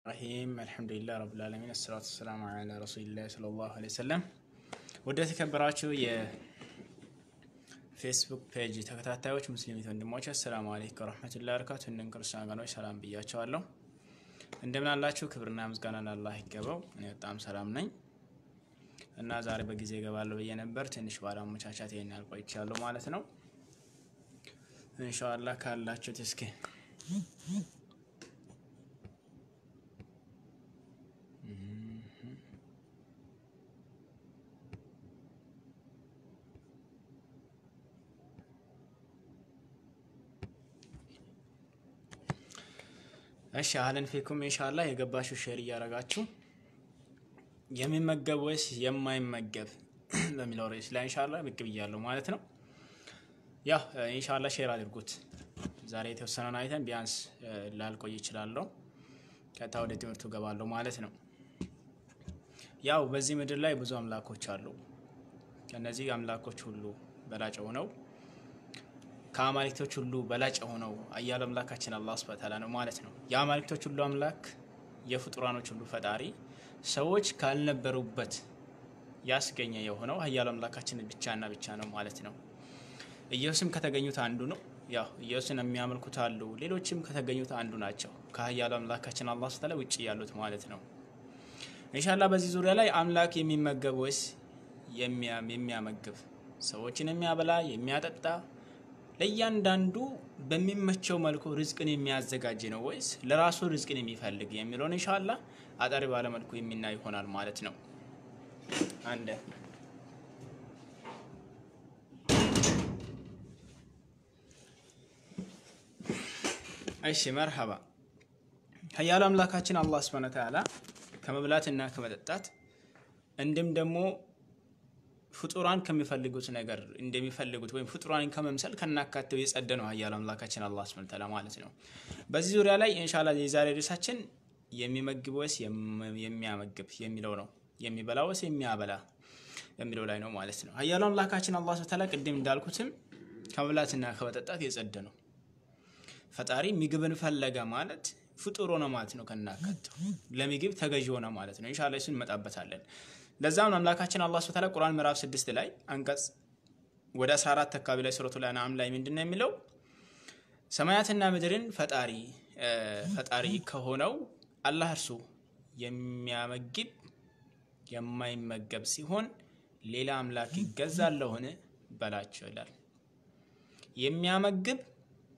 ረሂም አልሐምዱሊላህ ረብል ዓለሚን አሰላቱ ወሰላሙ ዐላ ረሱሊላህ ሰለላሁ ዐለይሂ ወሰለም። ወደ ተከበራችሁ የፌስቡክ ፔጅ ተከታታዮች ሙስሊም ወንድሞች አሰላሙ አለይኩም ወረሕመቱላሂ ወበረካቱ። እንዲሁም ክርስቲያን ወገኖች ሰላም ብያቸዋለሁ። እንደምን አላችሁ? ክብርና ምስጋና ለአላህ ይገባው። እኔ በጣም ሰላም ነኝ እና ዛሬ በጊዜ እገባለሁ ብዬ ነበር። ትንሽ ባለመቻቻት ይሄን ያህል ቆይቻለሁ ማለት ነው። ኢንሻአላህ ካላችሁት እስኪ እሺ አህለን ፊኩም ኢንሻአላህ የገባችሁ ሼር እያደረጋችሁ የሚመገብ ወይስ የማይመገብ በሚለው ርዕስ ላይ ኢንሻአላህ ብቅ ብያለሁ ማለት ነው። ያው ኢንሻአላህ ሼር አድርጉት። ዛሬ የተወሰነውን አይተን ቢያንስ ላልቆይ ይችላለሁ። ቀጥታ ወደ ትምህርቱ ገባለሁ ማለት ነው። ያው በዚህ ምድር ላይ ብዙ አምላኮች አሉ። ከነዚህ አምላኮች ሁሉ በላጭ ሆነው ከአማልክቶች ሁሉ በላጭ የሆነው አያል አምላካችን አላህ ሱብሐነሁ ወተዓላ ነው ማለት ነው። የአማልክቶች ሁሉ አምላክ የፍጡራኖች ሁሉ ፈጣሪ ሰዎች ካልነበሩበት ያስገኘ የሆነው አያል አምላካችን ብቻና ብቻ ነው ማለት ነው። ኢየሱስም ከተገኙት አንዱ ነው። ያው ኢየሱስን የሚያመልኩት አሉ፣ ሌሎችም ከተገኙት አንዱ ናቸው። ከአያል አምላካችን አላህ ሱብሐነሁ ወተዓላ ውጭ ያሉት ማለት ነው። ኢንሻአላህ በዚህ ዙሪያ ላይ አምላክ የሚመገብ ወይስ የሚያመግብ ሰዎችን የሚያበላ የሚያጠጣ ለእያንዳንዱ በሚመቸው መልኩ ርዝቅን የሚያዘጋጅ ነው ወይስ ለራሱ ርዝቅን የሚፈልግ የሚለውን ኢንሻአላህ አጠር ባለ መልኩ የሚናይ ይሆናል ማለት ነው። አንድ እሺ መርሐባ ሀያሉ አምላካችን አላህ ሱብሐነሁ ወተዓላ ከመብላትና ከመጠጣት እንዲሁም ደግሞ ፍጡራን ከሚፈልጉት ነገር እንደሚፈልጉት ወይም ፍጡራን ከመምሰል ከናካቴው የጸደ ነው ሀያሉ አምላካችን አላህ ሱብሐነሁ ወተዓላ ማለት ነው። በዚህ ዙሪያ ላይ ኢንሻአላህ የዛሬ ርዕሳችን የሚመግብ ወይስ የሚያመግብ የሚለው ነው። የሚበላ ወይስ የሚያበላ የሚለው ላይ ነው ማለት ነው። ሀያሉ አምላካችን አላህ ሱብሐነሁ ወተዓላ ቅድም እንዳልኩትም ከመብላትና ከመጠጣት የጸደ ነው። ፈጣሪ ምግብን ፈለገ ማለት ፍጡር ሆነ ማለት ነው። ከናካቴው ለምግብ ተገዥ ሆነ ማለት ነው። ኢንሻአላህ እሱን እንመጣበታለን። ለዛም አምላካችን አላህ ሱብሐነሁ ወተዓላ ቁርአን ምዕራፍ 6 ላይ አንቀጽ ወደ 14 አካባቢ ላይ ሱረቱል አንዓም ላይ ምንድነው የሚለው? ሰማያትና ምድርን ፈጣሪ ፈጣሪ ከሆነው አላህ እርሱ የሚያመግብ የማይመገብ ሲሆን ሌላ አምላክ ይገዛለሁን በላቸው ይላል። የሚያመግብ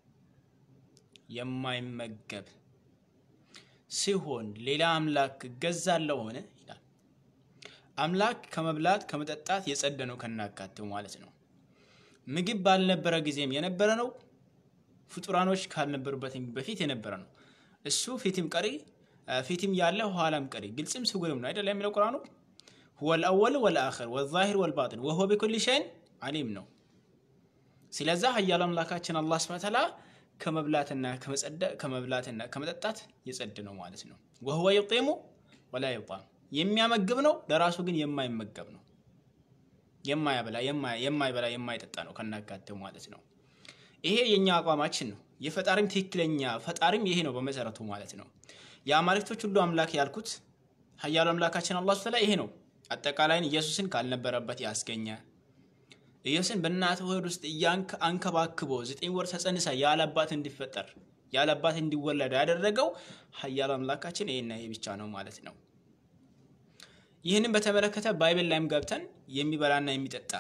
የማይመገብ ሲሆን ሌላ አምላክ ይገዛለሁን ይላል። አምላክ ከመብላት ከመጠጣት የጸደ ነው ከናካቴው ማለት ነው። ምግብ ባልነበረ ጊዜም የነበረ ነው። ፍጡራኖች ካልነበሩበት በፊት የነበረ ነው። እሱ ፊትም ቀሪ ፊትም ያለ ኋላም ቀሪ ግልጽም ስጉርም ነው አይደል የሚለው ቁርአኑ ሁወል አወል ወልአኺር ወዛሂር ወልባጢን ወሁወ ቢኩሊ ሸይን አሊም ነው። ስለዛ ሀያሉ አምላካችን አላህ ሱብሐነሁ ወተዓላ ከመብላትና ከመብላትና ከመጠጣት የጸድ ነው ማለት ነው። ወሁወ ዩጢሙ ወላ ዩጣም የሚያመግብ ነው፣ ለራሱ ግን የማይመገብ ነው። የማያበላ የማይበላ የማይጠጣ ነው ከናካቴው ማለት ነው። ይሄ የኛ አቋማችን ነው። የፈጣሪም ትክክለኛ ፈጣሪም ይሄ ነው በመሰረቱ ማለት ነው። የአማልክቶች ሁሉ አምላክ ያልኩት ሀያሉ አምላካችን አላህ ሱብሐነሁ ወተዓላ ይሄ ነው። አጠቃላይን ኢየሱስን ካልነበረበት ያስገኘ ኢየሱስን በእናት ሆድ ውስጥ አንከባክቦ ዘጠኝ ወር ተጸንሳ ያለ አባት እንዲፈጠር ያለ አባት እንዲወለድ ያደረገው ሀያሉ አምላካችን ይሄና ይሄ ብቻ ነው ማለት ነው። ይህንን በተመለከተ ባይብል ላይም ገብተን የሚበላና የሚጠጣ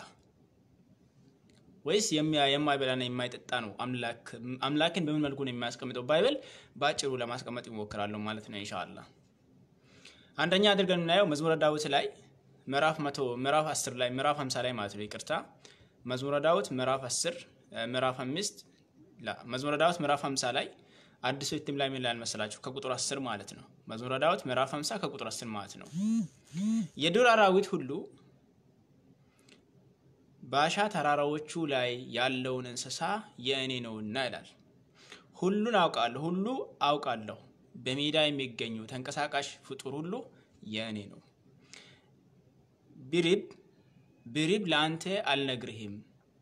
ወይስ የማይበላና የማይጠጣ ነው አምላክን በምን መልኩ ነው የሚያስቀምጠው ባይብል በአጭሩ ለማስቀመጥ ይሞክራለሁ ማለት ነው ኢንሻአላህ። አንደኛ አድርገን የምናየው መዝሙረ ዳዊት ላይ ምዕራፍ መቶ ምዕራፍ 10 ላይ ምዕራፍ 50 ላይ ማለት ነው ይቅርታ። መዝሙረ ዳዊት ምዕራፍ 10 ምዕራፍ 5 ላ መዝሙረ ዳዊት ምዕራፍ 50 ላይ አዲሱ እትም ላይ ምን ላይ መሰላችሁ? ከቁጥር 10 ማለት ነው። መዝሙረ ዳዊት ምዕራፍ 50 ከቁጥር 10 ማለት ነው። የዱር አራዊት ሁሉ በአሻ ተራራዎቹ ላይ ያለውን እንስሳ የእኔ ነውና ይላል። ሁሉን አውቃለሁ፣ ሁሉ አውቃለሁ። በሜዳ የሚገኙ ተንቀሳቃሽ ፍጡር ሁሉ የእኔ ነው። ቢሪብ ቢሪብ ለአንተ አልነግርህም፣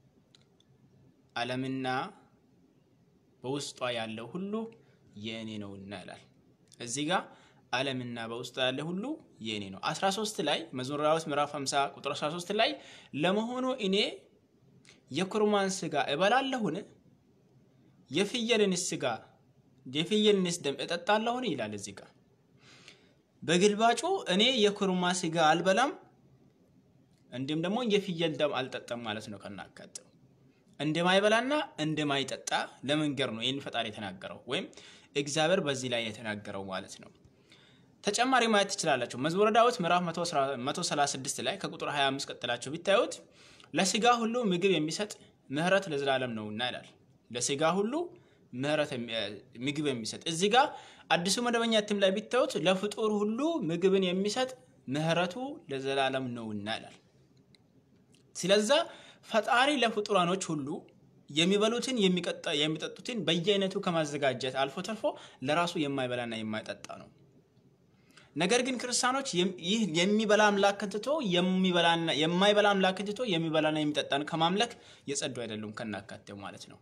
ዓለምና በውስጧ ያለው ሁሉ የእኔ ነውና ይላል። እዚህ ጋር ዓለምና በውስጡ ያለ ሁሉ የእኔ ነው። 13 ላይ መዝሙረ ዳዊት ምዕራፍ 50 ቁጥር 13 ላይ ለመሆኑ እኔ የኩርማን ስጋ እበላለሁን? የፍየልንስ ስጋ የፍየልንስ ደም እጠጣለሁን? ይላል እዚህ ጋር በግልባጩ እኔ የኩርማ ስጋ አልበላም እንዲሁም ደግሞ የፍየል ደም አልጠጣም ማለት ነው። ከናካቴው እንደማይበላና እንደማይጠጣ ለመንገር ነው ይህን ፈጣሪ የተናገረው ወይም እግዚአብሔር በዚህ ላይ የተናገረው ማለት ነው። ተጨማሪ ማየት ትችላላችሁ። መዝሙረ ዳዊት ምዕራፍ 136 ላይ ከቁጥር 25 ቀጥላችሁ ቢታዩት ለስጋ ሁሉ ምግብ የሚሰጥ ምሕረት ለዘላለም ነውና ይላል። ለስጋ ሁሉ ምሕረት ምግብ የሚሰጥ እዚህ ጋር አዲሱ መደበኛ እትም ላይ ቢታዩት ለፍጡር ሁሉ ምግብን የሚሰጥ ምሕረቱ ለዘላለም ነውና ይላል። ስለዛ ፈጣሪ ለፍጡራኖች ሁሉ የሚበሉትን የሚጠጡትን በየአይነቱ ከማዘጋጀት አልፎ ተርፎ ለራሱ የማይበላና የማይጠጣ ነው። ነገር ግን ክርስቲያኖች ይህ የሚበላ አምላክን ትቶ የማይበላ አምላክን ትቶ የሚበላና የሚጠጣን ከማምለክ የጸዱ አይደሉም ከናካቴው ማለት ነው።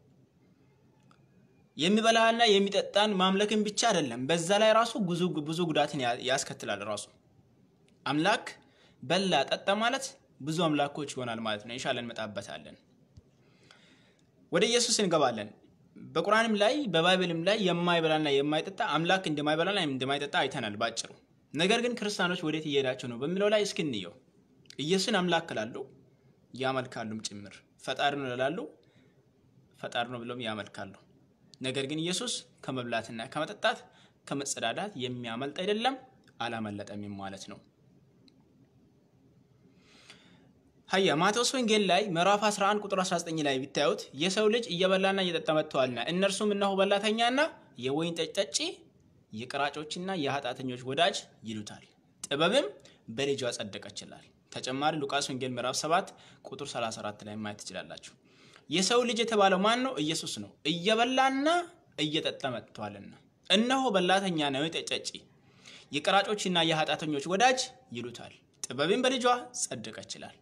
የሚበላና የሚጠጣን ማምለክን ብቻ አይደለም፣ በዛ ላይ ራሱ ብዙ ጉዳትን ያስከትላል። ራሱ አምላክ በላ ጠጣ ማለት ብዙ አምላኮች ይሆናል ማለት ነው። ኢንሻአላህ እንመጣበታለን። ወደ ኢየሱስ እንገባለን። በቁርአንም ላይ በባይብልም ላይ የማይበላና የማይጠጣ አምላክ እንደማይበላና እንደማይጠጣ አይተናል ባጭሩ። ነገር ግን ክርስቲያኖች ወዴት እየሄዳቸው ነው በሚለው ላይ እስኪ እንየው። ኢየሱስን አምላክ ላሉ ያመልካሉም ጭምር ፈጣሪ ነው ላሉ ፈጣሪ ነው ብለውም ያመልካሉ። ነገር ግን ኢየሱስ ከመብላትና ከመጠጣት ከመጸዳዳት የሚያመልጥ አይደለም፣ አላመለጠም ማለት ነው። ሀያ ማቴዎስ ወንጌል ላይ ምዕራፍ 11 ቁጥር 19 ላይ ቢታዩት የሰው ልጅ እየበላና እየጠጣ መጥተዋልና እነርሱም እነሆ በላተኛና የወይን ጠጅ ጠጪ የቀራጮችና የኃጢአተኞች ወዳጅ ይሉታል፣ ጥበብም በልጇ ጸደቀችላል። ተጨማሪ ሉቃስ ወንጌል ምዕራፍ 7 ቁጥር 34 ላይ ማየት ትችላላችሁ። የሰው ልጅ የተባለው ማን ነው? ኢየሱስ ነው። እየበላና እየጠጣ መጥተዋልና እነሆ በላተኛ ነው ጠጪ የቀራጮችና የኃጢአተኞች ወዳጅ ይሉታል፣ ጥበብም በልጇ ጸደቀችላል።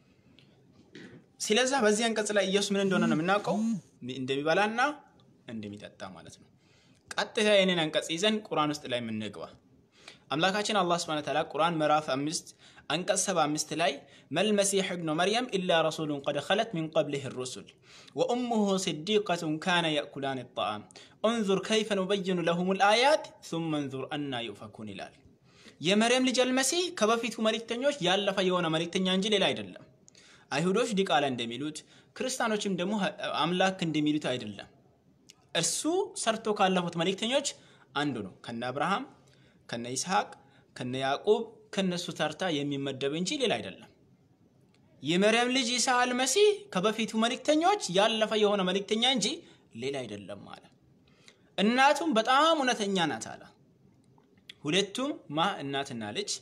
ስለዛ በዚህ አንቀጽ ላይ ኢየሱስ ምን እንደሆነ ነው የምናውቀው፣ እንደሚበላና እንደሚጠጣ ማለት ነው። ቀጥታ ይህንን አንቀጽ ይዘን ቁርአን ውስጥ ላይ የምንግባ አምላካችን አላህ ሱብሓነሁ ወተዓላ ቁርአን ምዕራፍ አምስት አንቀጽ ሰባ አምስት ላይ መልመሲሕ እብኑ መርየም ኢላ ረሱሉን ቀድ ኸለት ሚን ቀብሊህ ሩሱል ወኡሙሁ ስዲቀቱን ካነ የእኩላን ጣዓም እንዙር ከይፈ ኑበይኑ ለሁም ልአያት ሱመ እንዙር አና ዩፈኩን ይላል። የመርየም ልጅ አልመሲህ ከበፊቱ መልእክተኞች ያለፈ የሆነ መልእክተኛ እንጂ ሌላ አይደለም። አይሁዶች ዲቃላ እንደሚሉት ክርስቲያኖችም ደግሞ አምላክ እንደሚሉት አይደለም። እርሱ ሰርቶ ካለፉት መልእክተኞች አንዱ ነው። ከነ አብርሃም፣ ከነ ይስሐቅ፣ ከነ ያዕቁብ ከነሱ ተርታ የሚመደብ እንጂ ሌላ አይደለም። የመርየም ልጅ ኢሳ አልመሲህ ከበፊቱ መልእክተኞች ያለፈ የሆነ መልእክተኛ እንጂ ሌላ አይደለም አለ። እናቱም በጣም እውነተኛ ናት አለ። ሁለቱም ማ እናትና ልጅ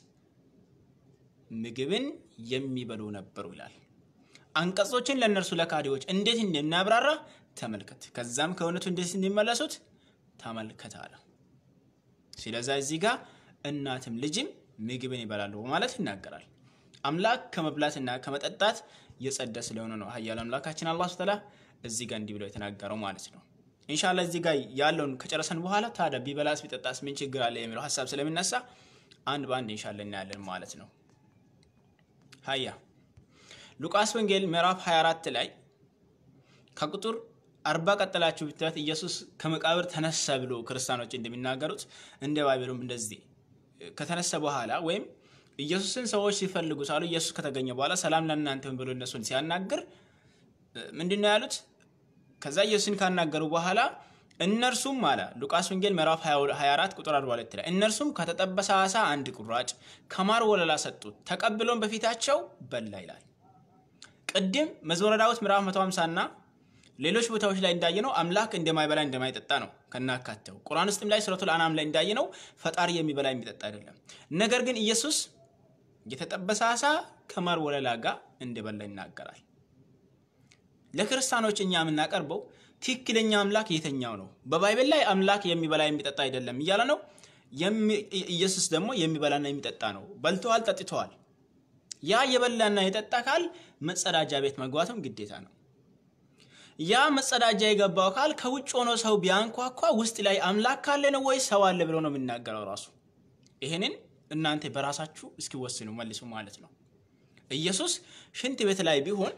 ምግብን የሚበሉ ነበሩ ይላል። አንቀጾችን ለእነርሱ ለካዲዎች እንዴት እንደሚያብራራ ተመልከት። ከዛም ከእውነቱ እንዴት እንዲመለሱት ተመልከት አለ። ስለዛ እዚህ ጋር እናትም ልጅም ምግብን ይበላሉ በማለት ይናገራል። አምላክ ከመብላትና ከመጠጣት የጸዳ ስለሆነ ነው ኃያል አምላካችን አላህ ተዓላ እዚህ ጋር እንዲህ ብሎ የተናገረው ማለት ነው። ኢንሻላህ እዚህ ጋር ያለውን ከጨረሰን በኋላ ታዲያ ቢበላስ ቢጠጣስ ምን ችግር አለ የሚለው ሀሳብ ስለሚነሳ አንድ በአንድ ኢንሻላህ እናያለን ማለት ነው። ሀያ ሉቃስ ወንጌል ምዕራፍ 24 ላይ ከቁጥር አርባ ቀጠላችሁ ብትላት ኢየሱስ ከመቃብር ተነሳ ብሎ ክርስቲያኖች እንደሚናገሩት እንደ ባይብሉም እንደዚህ ከተነሳ በኋላ ወይም ኢየሱስን ሰዎች ሲፈልጉ ሳሉ ኢየሱስ ከተገኘ በኋላ ሰላም ለእናንተ ብሎ እነሱን ሲያናግር ምንድን ነው ያሉት? ከዛ ኢየሱስን ካናገሩ በኋላ እነርሱም አለ ሉቃስ ወንጌል ምዕራፍ 24 ቁጥር 42 ላይ እነርሱም ከተጠበሰ ዓሣ አንድ ቁራጭ ከማር ወለላ ሰጡት፣ ተቀብሎም በፊታቸው በላ ይላል። ቅድም መዝሙረ ዳዊት ምዕራፍ 150 እና ሌሎች ቦታዎች ላይ እንዳየነው አምላክ እንደማይበላ እንደማይጠጣ ነው ከናካተው። ቁርአን ውስጥም ላይ ሱረቱል አናም ላይ እንዳየነው ፈጣሪ የሚበላ የሚጠጣ አይደለም። ነገር ግን ኢየሱስ የተጠበሰ ዓሣ ከማር ወለላ ጋር እንደበላ ይናገራል። ለክርስቲያኖች እኛ የምናቀርበው ትክክለኛ አምላክ የተኛው ነው። በባይብል ላይ አምላክ የሚበላ የሚጠጣ አይደለም እያለ ነው። ኢየሱስ ደግሞ የሚበላና የሚጠጣ ነው። በልተዋል፣ ጠጥተዋል። ያ የበላና የጠጣ ካል መጸዳጃ ቤት መግባትም ግዴታ ነው። ያ መጸዳጃ የገባው ካል ከውጭ ሆኖ ሰው ቢያንኳኳ ውስጥ ላይ አምላክ ካለ ነው ወይ ሰው አለ ብሎ ነው የሚናገረው ራሱ። ይህንን እናንተ በራሳችሁ እስኪወስኑ መልሱ ማለት ነው። ኢየሱስ ሽንት ቤት ላይ ቢሆን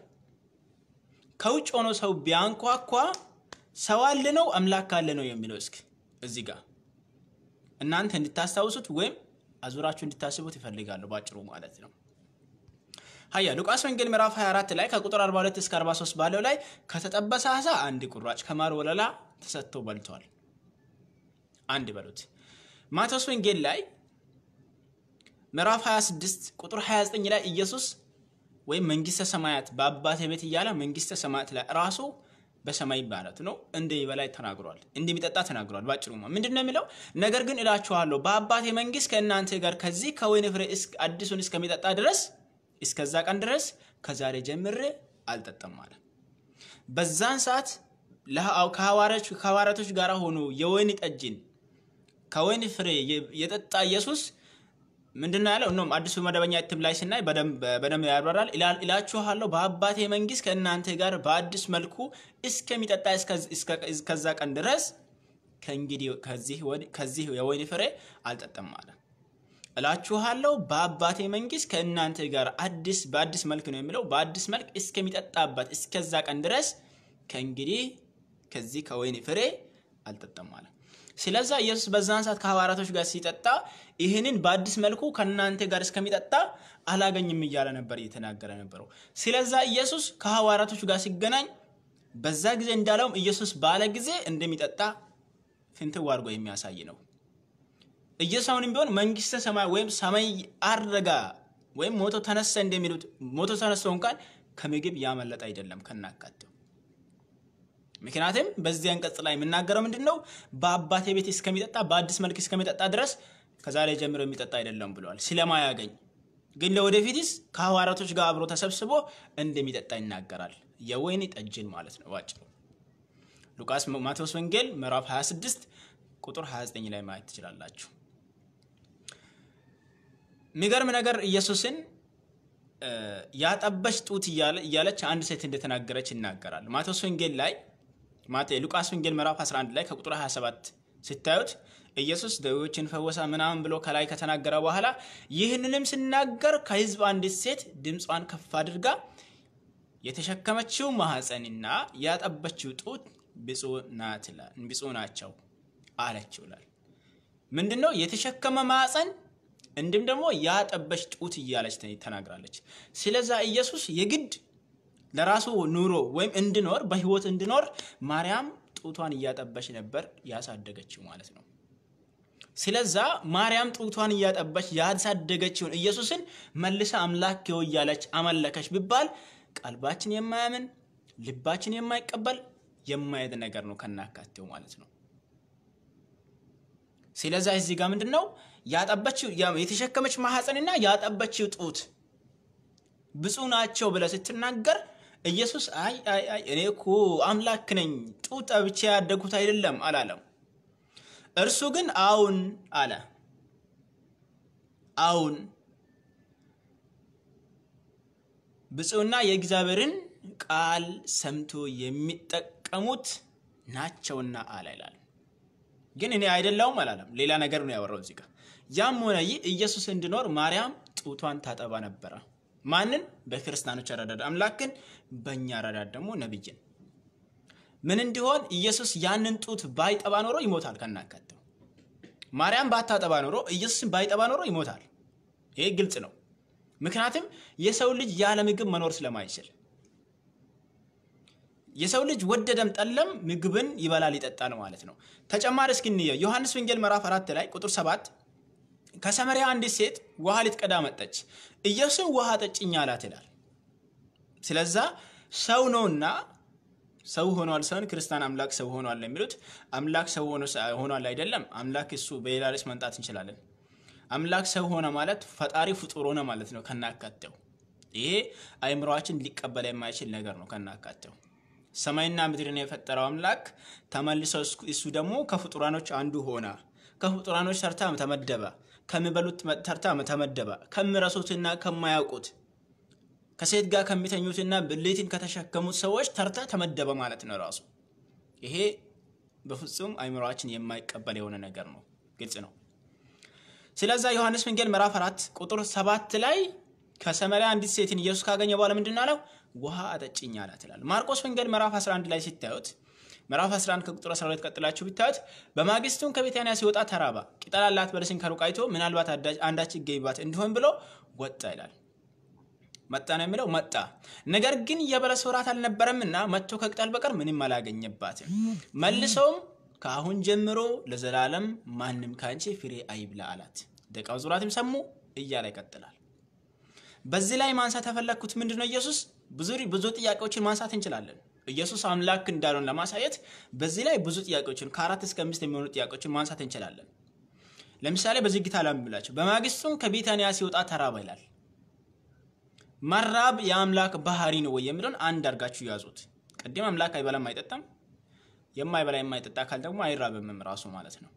ከውጭ ሆኖ ሰው ቢያንኳኳ ሰው አለ ነው አምላክ አለ ነው የሚለው እስኪ እዚህ ጋር እናንተ እንድታስታውሱት ወይም አዙራችሁ እንድታስቡት ይፈልጋሉ ባጭሩ ማለት ነው። ሀያ ሉቃስ ወንጌል ምዕራፍ 24 ላይ ከቁጥር 42 እስከ 43 ባለው ላይ ከተጠበሰ አሳ አንድ ቁራጭ ከማር ወለላ ተሰጥቶ በልቷል። አንድ በሉት። ማቴዎስ ወንጌል ላይ ምዕራፍ 26 ቁጥር 29 ላይ ኢየሱስ ወይም መንግስተ ሰማያት በአባቴ ቤት እያለ መንግስተ ሰማያት ላይ ራሱ በሰማይ ማለት ነው እንደ በላይ ተናግሯል፣ እንደሚጠጣ ተናግሯል። ባጭሩ ምንድን ነው የሚለው? ነገር ግን እላችኋለሁ በአባቴ መንግስት ከእናንተ ጋር ከዚህ ከወይን ፍሬ አዲሱን እስከሚጠጣ ድረስ እስከዛ ቀን ድረስ ከዛሬ ጀምሬ አልጠጣም አለ። በዛን ሰዓት ከሐዋርያቶች ጋር ሆኖ የወይን ጠጅን ከወይን ፍሬ የጠጣ ኢየሱስ ምንድን ነው ያለው? እኖም አዲሱ መደበኛ እትም ላይ ስናይ በደንብ ያብራራል። እላችኋለሁ በአባቴ መንግስት ከእናንተ ጋር በአዲስ መልኩ እስከሚጠጣ እስከዛ ቀን ድረስ ከእንግዲህ ከዚህ የወይን ፍሬ አልጠጣም አለ። እላችኋለሁ በአባቴ መንግስት ከእናንተ ጋር አዲስ በአዲስ መልክ ነው የሚለው በአዲስ መልክ እስከሚጠጣበት እስከዛ ቀን ድረስ ከእንግዲህ ከዚህ ከወይን ፍሬ አልጠጣም አለ። ስለዛ ኢየሱስ በዛን ሰዓት ከሐዋርያቶች ጋር ሲጠጣ ይህንን በአዲስ መልኩ ከእናንተ ጋር እስከሚጠጣ አላገኝም እያለ ነበር እየተናገረ ነበረው። ስለዛ ኢየሱስ ከሐዋርያቶች ጋር ሲገናኝ በዛ ጊዜ እንዳለውም ኢየሱስ ባለ ጊዜ እንደሚጠጣ ፍንትው አድርጎ የሚያሳይ ነው። ኢየሱስ አሁንም ቢሆን መንግስተ ሰማይ ወይም ሰማይ አረጋ ወይም ሞቶ ተነሳ እንደሚሉት ሞቶ ተነስቶ እንኳን ከምግብ ያመለጠ አይደለም ከናካቴው ምክንያቱም በዚህ አንቀጽ ላይ የምናገረው ምንድን ነው? በአባቴ ቤት እስከሚጠጣ በአዲስ መልክ እስከሚጠጣ ድረስ ከዛሬ ጀምሮ የሚጠጣ አይደለም ብለዋል። ስለማያገኝ ግን ለወደፊትስ ከሐዋርያቶች ጋር አብሮ ተሰብስቦ እንደሚጠጣ ይናገራል። የወይን ጠጅን ማለት ነው ባጭሩ። ሉቃስ ማቴዎስ ወንጌል ምዕራፍ 26 ቁጥር 29 ላይ ማየት ትችላላችሁ። የሚገርም ነገር ኢየሱስን ያጠበች ጡት እያለች አንድ ሴት እንደተናገረች ይናገራል። ማቴዎስ ወንጌል ላይ ሉቃስ ወንጌል ምዕራፍ 11 ላይ ከቁጥር 27 ስታዩት ኢየሱስ ደዌዎችን ፈወሰ ምናምን ብሎ ከላይ ከተናገረ በኋላ ይህንንም ሲናገር ከሕዝብ አንዲት ሴት ድምጿን ከፍ አድርጋ የተሸከመችው ማኅፀንና ያጠበችው ጡት ብፁዕ ናቸው አለችው ይላል። ምንድን ነው የተሸከመ ማኅፀን እንዲሁም ደግሞ ያጠበች ጡት እያለች ተናግራለች። ስለዛ ኢየሱስ የግድ ለራሱ ኑሮ ወይም እንድኖር በህይወት እንድኖር ማርያም ጡቷን እያጠበች ነበር ያሳደገችው ማለት ነው። ስለዛ ማርያም ጡቷን እያጠበች ያሳደገችውን ኢየሱስን መልሳ አምላክ እያለች አመለከች ቢባል ቀልባችን የማያምን ልባችን የማይቀበል የማየት ነገር ነው ከናካቴው ማለት ነው። ስለዛ እዚህ ጋር ምንድን ነው ያጠበችው የተሸከመች ማኅፀንና ያጠበችው ጡት ብፁዕ ናቸው ብለህ ስትናገር ኢየሱስ አይ አይ አይ እኔ እኮ አምላክ ነኝ ጡት ጠብቼ ያደጉት አይደለም አላለም። እርሱ ግን አዎን አለ። አዎን ብፁዕና የእግዚአብሔርን ቃል ሰምቶ የሚጠቀሙት ናቸውና አለ ይላል። ግን እኔ አይደለሁም አላለም። ሌላ ነገር ነው ያወራው እዚህ ጋር። ያም ሆነ ይህ ኢየሱስ እንዲኖር ማርያም ጡቷን ታጠባ ነበረ። ማንን? በክርስቲያኖች አረዳድ አምላክን፣ በእኛ አረዳድ ደግሞ ነብይን። ምን እንዲሆን ኢየሱስ ያንን ጡት ባይጠባ ኖሮ ይሞታል ከናካቴው። ማርያም ባታጠባ ኖሮ ኢየሱስን ባይጠባ ኖሮ ይሞታል። ይሄ ግልጽ ነው። ምክንያቱም የሰው ልጅ ያለ ምግብ መኖር ስለማይችል የሰው ልጅ ወደደም ጠለም ምግብን ይበላል ይጠጣል ማለት ነው። ተጨማሪ እስኪ እንየው። ዮሐንስ ወንጌል ምዕራፍ አራት ላይ ቁጥር ሰባት ከሰማርያ አንዲት ሴት ውሃ ልትቀዳ መጠች፣ ኢየሱስን ውሃ ጠጭኝ አላት ይላል። ስለዛ ሰው ነውና ሰው ሆኗል ሳይሆን ክርስቲያን አምላክ ሰው ሆኗል የሚሉት አምላክ ሰው ሆኗል አይደለም። አምላክ እሱ በሌላ ርዕስ መምጣት እንችላለን። አምላክ ሰው ሆነ ማለት ፈጣሪ ፍጡር ሆነ ማለት ነው ከናካቴው። ይሄ አይምሯችን ሊቀበል የማይችል ነገር ነው ከናካቴው። ሰማይና ምድርን የፈጠረው አምላክ ተመልሶ እሱ ደግሞ ከፍጡራኖች አንዱ ሆነ። ከፍጡራኖች ተርታ ተመደበ። ከሚበሉት ተርታ ተመደበ። ከሚረሱትና ከማያውቁት ከሴት ጋር ከሚተኙትና ብልትን ከተሸከሙት ሰዎች ተርታ ተመደበ ማለት ነው ራሱ። ይሄ በፍጹም አይምሯችን የማይቀበል የሆነ ነገር ነው። ግልጽ ነው። ስለዛ ዮሐንስ ወንጌል ምዕራፍ 4 ቁጥር 7 ላይ ከሰማርያ አንዲት ሴትን ኢየሱስ ካገኘ በኋላ ምንድን ነው አለው? ውሃ አጠጭኝ አላት ይላል። ማርቆስ ወንጌል ምዕራፍ 11 ላይ ሲታዩት ምዕራፍ 11 ከቁጥር 12 ቀጥላችሁ ቢታዩት በማግስቱም ከቤታንያ ሲወጣ ተራባ፣ ቅጠል ያላት በለስን ከሩቅ አይቶ ምናልባት አንዳች ይገኝባት እንዲሆን ብሎ ወጣ ይላል። መጣ ነው የሚለው መጣ። ነገር ግን የበለስ ወራት አልነበረምና መጥቶ ከቅጠል በቀር ምንም አላገኘባትም። መልሰውም ከአሁን ጀምሮ ለዘላለም ማንም ከአንቺ ፍሬ አይብላ አላት። ደቀ መዛሙርቱም ሰሙ እያለ ይቀጥላል። በዚህ ላይ ማንሳት የፈለግኩት ምንድን ነው? ኢየሱስ ብዙ ብዙ ጥያቄዎችን ማንሳት እንችላለን። ኢየሱስ አምላክ እንዳልሆን ለማሳየት በዚህ ላይ ብዙ ጥያቄዎችን ከአራት እስከ አምስት የሚሆኑ ጥያቄዎችን ማንሳት እንችላለን። ለምሳሌ በዝግታ ላምብላቸው። በማግስቱም ከቢታንያ ሲወጣ ተራበ ይላል። መራብ የአምላክ ባህሪ ነው ወይ የሚለውን አንድ አድርጋችሁ ያዙት። ቅድም አምላክ አይበላም አይጠጣም። የማይበላ የማይጠጣ አካል ደግሞ አይራብምም ራሱ ማለት ነው።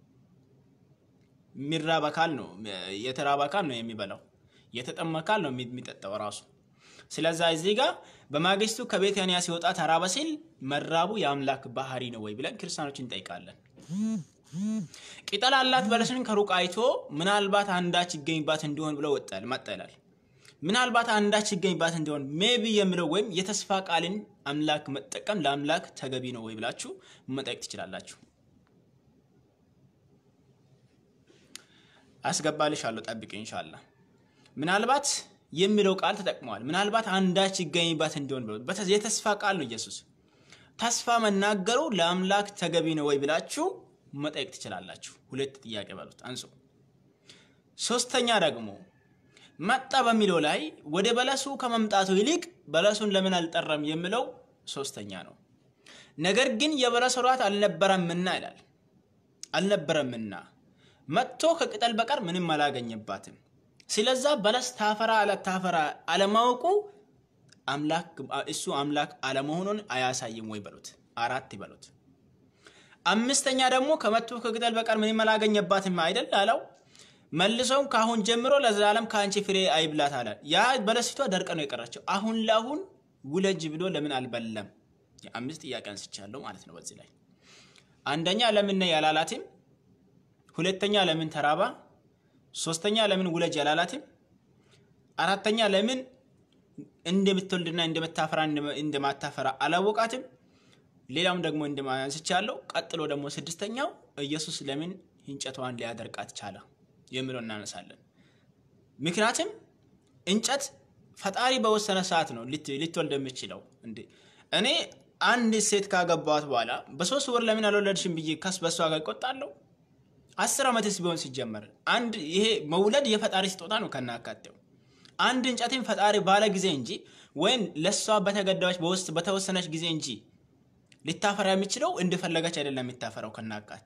የሚራብ አካል ነው የተራበ አካል ነው የሚበላው፣ የተጠማ አካል ነው የሚጠጣው ራሱ። ስለዛ እዚህ ጋር በማግስቱ ከቤታንያ ሲወጣ ተራበ ሲል መራቡ የአምላክ ባህሪ ነው ወይ ብለን ክርስቲያኖች እንጠይቃለን። ቅጠል አላት በለስን ከሩቅ አይቶ ምናልባት አንዳች ይገኝባት እንዲሆን ብሎ ወጣል መጣ ይላል። ምናልባት አንዳች ይገኝባት እንዲሆን ሜቢ የሚለው ወይም የተስፋ ቃልን አምላክ መጠቀም ለአምላክ ተገቢ ነው ወይ ብላችሁ መጠየቅ ትችላላችሁ። አስገባልሻለሁ፣ ጠብቅ ኢንሻላህ። ምናልባት የሚለው ቃል ተጠቅመዋል። ምናልባት አንዳች ይገኝባት እንዲሆን ብሎ የተስፋ ቃል ነው ኢየሱስ። ተስፋ መናገሩ ለአምላክ ተገቢ ነው ወይ ብላችሁ መጠየቅ ትችላላችሁ። ሁለት ጥያቄ በሉት አንሱ። ሶስተኛ ደግሞ መጣ በሚለው ላይ ወደ በለሱ ከመምጣቱ ይልቅ በለሱን ለምን አልጠራም የሚለው ሶስተኛ ነው። ነገር ግን የበለስ ወራት አልነበረምና ይላል። አልነበረምና መጥቶ ከቅጠል በቀር ምንም አላገኘባትም። ስለዛ በለስ ታፈራ አለታፈራ አለማወቁ እሱ አምላክ አለመሆኑን አያሳይም ወይ በሉት። አራት ይበሉት። አምስተኛ ደግሞ ከመጥቶ ከቅጠል በቀር ምንም አላገኘባትም አይደል አለው። መልሰውም ከአሁን ጀምሮ ለዘላለም ከአንቺ ፍሬ አይብላት አለ። ያ በለሲቷ ደርቀ ነው የቀረችው። አሁን ለአሁን ውለጅ ብሎ ለምን አልበለም? አምስት ጥያቄ አንስቻለሁ ማለት ነው። በዚህ ላይ አንደኛ ለምን ነው ያላላትም? ሁለተኛ ለምን ተራባ? ሶስተኛ ለምን ውለጅ ያላላትም? አራተኛ ለምን እንደምትወልድና እንደምታፈራ እንደማታፈራ አላወቃትም? ሌላም ደግሞ እንደማንስቻለሁ። ቀጥሎ ደግሞ ስድስተኛው ኢየሱስ ለምን እንጨቷን ሊያደርቃት ቻለ የሚለው እናነሳለን። ምክንያቱም እንጨት ፈጣሪ በወሰነ ሰዓት ነው ልትወልድ የምችለው። እንዴ እኔ አንድ ሴት ካገባት በኋላ በሶስት ወር ለምን አልወለድሽም ብዬ ከስ በሷ ጋር ይቆጣለሁ። አስር ዓመትስ ቢሆን ሲጀመር አንድ ይሄ መውለድ የፈጣሪ ስጦታ ነው ከናካቴው አንድ እንጨትን ፈጣሪ ባለ ጊዜ እንጂ ወይም ለእሷ በተገዳዎች በውስጥ በተወሰነች ጊዜ እንጂ ልታፈራ የሚችለው እንደፈለገች አይደለም የሚታፈራው ከናካቴ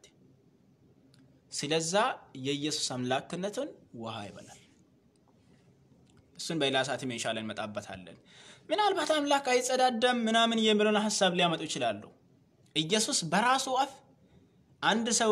ስለዛ የኢየሱስ አምላክነትን ውሃ ይበላል። እሱን በሌላ ሰዓትም ኢንሻላህ እንመጣበታለን። ምናልባት አምላክ አይጸዳዳም ምናምን የሚለውን ሀሳብ ሊያመጡ ይችላሉ። ኢየሱስ በራሱ አፍ አንድ ሰው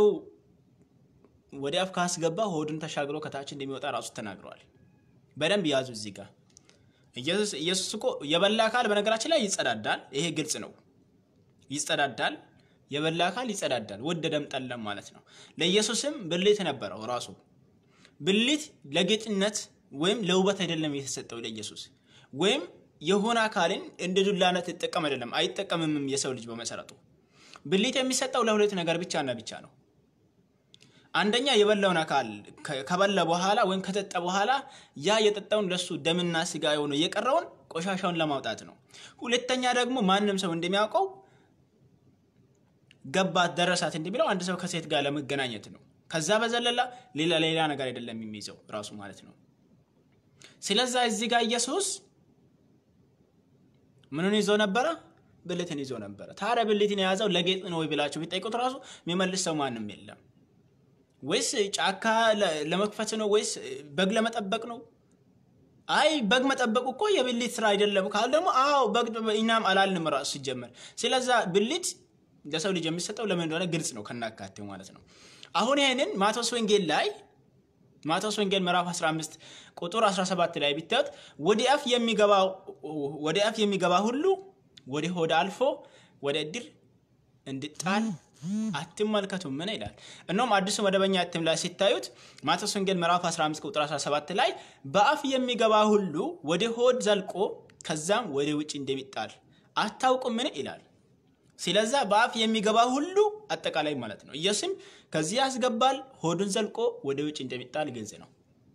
ወደ አፍ ካስገባ ሆዱን ተሻግሮ ከታች እንደሚወጣ ራሱ ተናግረዋል። በደንብ ያዙ እዚህ ጋር ኢየሱስ እኮ የበላ አካል በነገራችን ላይ ይጸዳዳል። ይሄ ግልጽ ነው። ይጸዳዳል የበላ አካል ይጸዳዳል፣ ወደደም ጠለም ማለት ነው። ለኢየሱስም ብልት ነበረው ራሱ ብልት ለጌጥነት ወይም ለውበት አይደለም የተሰጠው ለኢየሱስ ወይም የሆነ አካልን እንደ ዱላነት ይጠቀም አይደለም፣ አይጠቀምምም። የሰው ልጅ በመሰረቱ ብልት የሚሰጠው ለሁለት ነገር ብቻ እና ብቻ ነው። አንደኛ የበላውን አካል ከበላ በኋላ ወይም ከጠጣ በኋላ ያ የጠጣውን ለሱ ደምና ስጋ የሆነ የቀረውን ቆሻሻውን ለማውጣት ነው። ሁለተኛ ደግሞ ማንም ሰው እንደሚያውቀው ገባት ደረሳት እንደሚለው አንድ ሰው ከሴት ጋር ለመገናኘት ነው። ከዛ በዘለላ ሌላ ሌላ ነገር አይደለም የሚይዘው ራሱ ማለት ነው። ስለዛ እዚህ ጋር ኢየሱስ ምንን ይዞ ነበረ? ብልትን ይዞ ነበረ። ታዲያ ብልትን የያዘው ለጌጥ ነው ወይ ብላችሁ ቢጠይቁት ራሱ የሚመልስ ሰው ማንም የለም። ወይስ ጫካ ለመክፈት ነው? ወይስ በግ ለመጠበቅ ነው? አይ በግ መጠበቅ እኮ የብልት ስራ አይደለም ካል ደግሞ አዎ በግ እኛም አላልንም ራሱ ሲጀመር። ስለዛ ብልት ለሰው ልጅ የሚሰጠው ለምን እንደሆነ ግልጽ ነው ከናካቴው ማለት ነው። አሁን ይህንን ማቴዎስ ወንጌል ላይ ማቴዎስ ወንጌል ምዕራፍ 15 ቁጥር 17 ላይ ቢታዩት ወደ አፍ የሚገባ ሁሉ ወደ ሆድ አልፎ ወደ እድር እንድጣል አትመልከቱ ምን ይላል? እነሆም አዲሱ መደበኛ እትም ላይ ሲታዩት ማቴዎስ ወንጌል ምዕራፍ 15 ቁጥር 17 ላይ በአፍ የሚገባ ሁሉ ወደ ሆድ ዘልቆ ከዛም ወደ ውጭ እንደሚጣል አታውቁም ምን ይላል? ስለዛ በአፍ የሚገባ ሁሉ አጠቃላይ ማለት ነው። ኢየሱስም ከዚህ ያስገባል፣ ሆዱን ዘልቆ ወደ ውጭ እንደሚጣል ግልጽ ነው።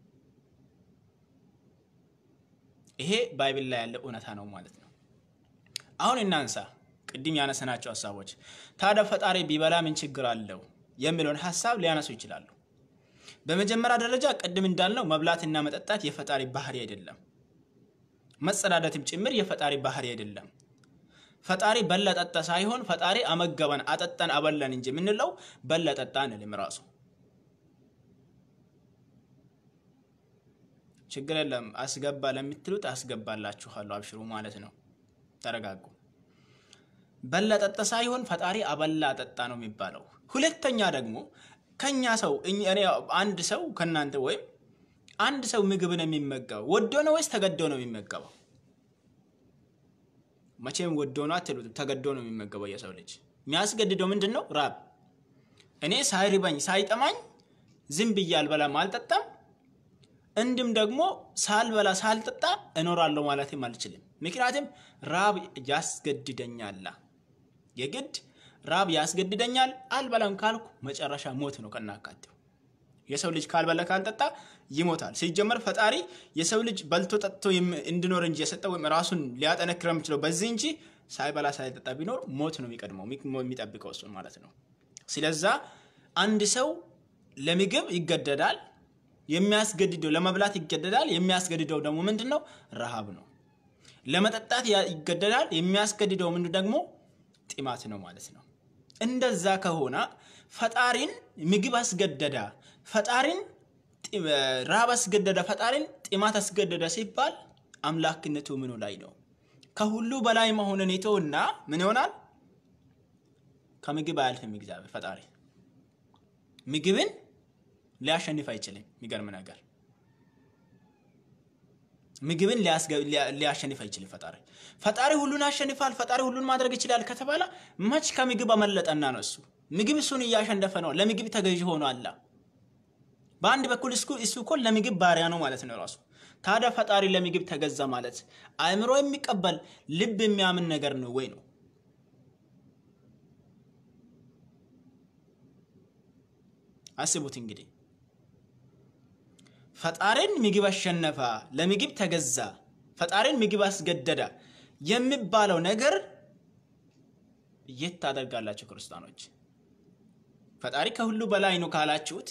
ይሄ ባይብል ላይ ያለ እውነታ ነው ማለት ነው። አሁን እናንሳ ቅድም ያነሰናቸው ሀሳቦች። ታዲያ ፈጣሪ ቢበላ ምን ችግር አለው የሚለውን ሀሳብ ሊያነሱ ይችላሉ። በመጀመሪያ ደረጃ ቅድም እንዳልነው መብላትና መጠጣት የፈጣሪ ባህሪ አይደለም። መጸዳዳትም ጭምር የፈጣሪ ባህሪ አይደለም። ፈጣሪ በላ ጠጣ ሳይሆን ፈጣሪ አመገበን፣ አጠጣን፣ አበላን እንጂ የምንለው በላ ጠጣ አንልም ራሱ ችግር የለም። አስገባ ለምትሉት አስገባላችኋለሁ፣ አብሽሩ ማለት ነው። ተረጋጉ። በላ ጠጣ ሳይሆን ፈጣሪ አበላ ጠጣ ነው የሚባለው። ሁለተኛ ደግሞ ከኛ ሰው እኔ አንድ ሰው ከእናንተ ወይም አንድ ሰው ምግብን የሚመገበው ወዶ ነው ወይስ ተገዶ ነው የሚመገበው? መቼም ወዶ ነው አትሉትም፣ ተገዶ ነው የሚመገበው። የሰው ልጅ የሚያስገድደው ምንድን ነው? ራብ። እኔ ሳይርበኝ ሳይጠማኝ ዝም ብዬ አልበላም አልጠጣም እንድም ደግሞ ሳልበላ ሳልጠጣ እኖራለሁ ማለትም አልችልም። ምክንያቱም ራብ ያስገድደኛል። የግድ ራብ ያስገድደኛል። አልበላም ካልኩ መጨረሻ ሞት ነው ከናካቴው። የሰው ልጅ ካልበላ ካልጠጣ ይሞታል። ሲጀመር ፈጣሪ የሰው ልጅ በልቶ ጠጥቶ እንዲኖር እንጂ የሰጠው ወይም ራሱን ሊያጠነክረ የሚችለው በዚህ እንጂ ሳይበላ ሳይጠጣ ቢኖር ሞት ነው የሚቀድመው የሚጠብቀው እሱን ማለት ነው። ስለዛ አንድ ሰው ለምግብ ይገደዳል የሚያስገድደው ለመብላት ይገደዳል። የሚያስገድደው ደግሞ ምንድን ነው? ረሃብ ነው። ለመጠጣት ይገደዳል። የሚያስገድደው ምንድን ደግሞ ጢማት ነው ማለት ነው። እንደዛ ከሆነ ፈጣሪን ምግብ አስገደዳ፣ ፈጣሪን ረሃብ አስገደደ፣ ፈጣሪን ጢማት አስገደደ ሲባል አምላክነቱ ምኑ ላይ ነው? ከሁሉ በላይ መሆንን የተውና ምን ይሆናል? ከምግብ አያልፍም እግዚአብሔር ፈጣሪ ምግብን ሊያሸንፍ አይችልም። የሚገርም ነገር ምግብን ሊያሸንፍ አይችልም ፈጣሪ። ፈጣሪ ሁሉን ያሸንፋል፣ ፈጣሪ ሁሉን ማድረግ ይችላል ከተባለ መች ከምግብ አመለጠና ነው? እሱ ምግብ እሱን እያሸነፈ ነው። ለምግብ ተገዥ ሆኖ አላ በአንድ በኩል እሱ እኮ ለምግብ ባሪያ ነው ማለት ነው ራሱ። ታዲያ ፈጣሪ ለምግብ ተገዛ ማለት አእምሮ የሚቀበል ልብ የሚያምን ነገር ነው ወይ ነው? አስቡት እንግዲህ ፈጣሪን ምግብ አሸነፈ፣ ለምግብ ተገዛ፣ ፈጣሪን ምግብ አስገደደ የሚባለው ነገር የት ታደርጋላችሁ ክርስቲያኖች? ፈጣሪ ከሁሉ በላይ ነው ካላችሁት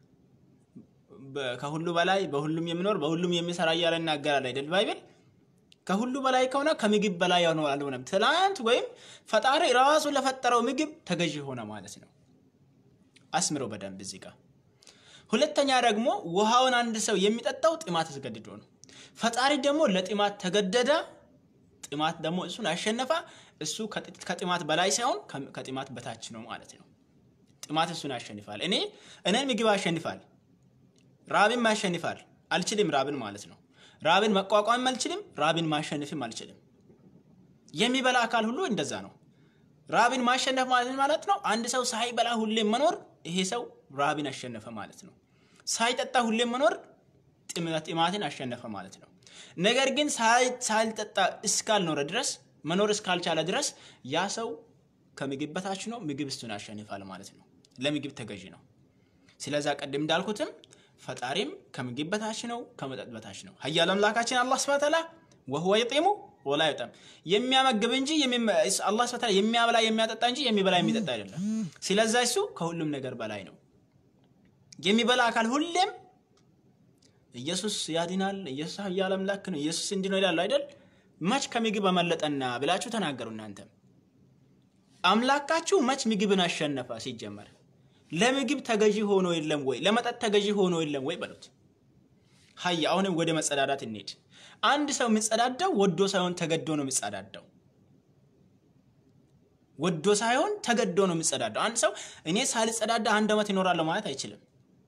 ከሁሉ በላይ በሁሉም የሚኖር በሁሉም የሚሰራ እያለ ይናገራል አይደል ባይብል። ከሁሉ በላይ ከሆነ ከምግብ በላይ ሆነ አልሆነም። ትላንት ወይም ፈጣሪ ራሱ ለፈጠረው ምግብ ተገዢ ሆነ ማለት ነው። አስምረው በደንብ እዚህ ጋር ሁለተኛ ደግሞ ውሃውን አንድ ሰው የሚጠጣው ጥማት አስገድዶ ነው። ፈጣሪ ደግሞ ለጥማት ተገደደ። ጥማት ደግሞ እሱን አሸነፈ። እሱ ከጥማት በላይ ሳይሆን ከጥማት በታች ነው ማለት ነው። ጥማት እሱን ያሸንፋል። እኔ እኔን ምግብ ያሸንፋል፣ ራብን ያሸንፋል። አልችልም ራብን ማለት ነው። ራብን መቋቋምም አልችልም፣ ራብን ማሸነፍም አልችልም። የሚበላ አካል ሁሉ እንደዛ ነው። ራብን ማሸነፍ ማለት ማለት ነው አንድ ሰው ሳይበላ ሁሌም መኖር፣ ይሄ ሰው ራብን አሸነፈ ማለት ነው። ሳይጠጣ ሁሌም መኖር ጥማትን አሸነፈ ማለት ነው። ነገር ግን ሳይጠጣ እስካልኖረ ድረስ መኖር እስካልቻለ ድረስ ያ ሰው ከምግብ በታች ነው። ምግብ እሱን ያሸንፋል ማለት ነው። ለምግብ ተገዢ ነው። ስለዛ ቅድም እንዳልኩትም ፈጣሪም ከምግብ በታች ነው፣ ከመጠጥ በታች ነው። ኃያል አምላካችን አላህ ሱብሓነሁ ወተዓላ ወሁወ ይጢሙ ወላ ይጠም የሚያመግብ እንጂ አላህ ሱብሓነሁ ወተዓላ የሚያበላ የሚያጠጣ እንጂ የሚበላ የሚጠጣ አይደለም። ስለዛ እሱ ከሁሉም ነገር በላይ ነው። የሚበላ አካል ሁሌም ኢየሱስ ያድናል፣ ኢየሱስ ኃያል አምላክ ነው፣ ኢየሱስ እንዲህ ነው ይላሉ አይደል? መች ከምግብ አመለጠና ብላችሁ ተናገሩ። እናንተም አምላካችሁ መች ምግብን አሸነፈ? ሲጀመር ለምግብ ተገዢ ሆኖ የለም ወይ? ለመጠጥ ተገዢ ሆኖ የለም ወይ በሉት። ሀይ አሁንም ወደ መጸዳዳት እንሄድ። አንድ ሰው የሚጸዳዳው ወዶ ሳይሆን ተገዶ ነው የሚጸዳዳው። ወዶ ሳይሆን ተገዶ ነው የሚጸዳዳው። አንድ ሰው እኔ ሳልጸዳዳ አንድ ዓመት ይኖራለሁ ማለት አይችልም።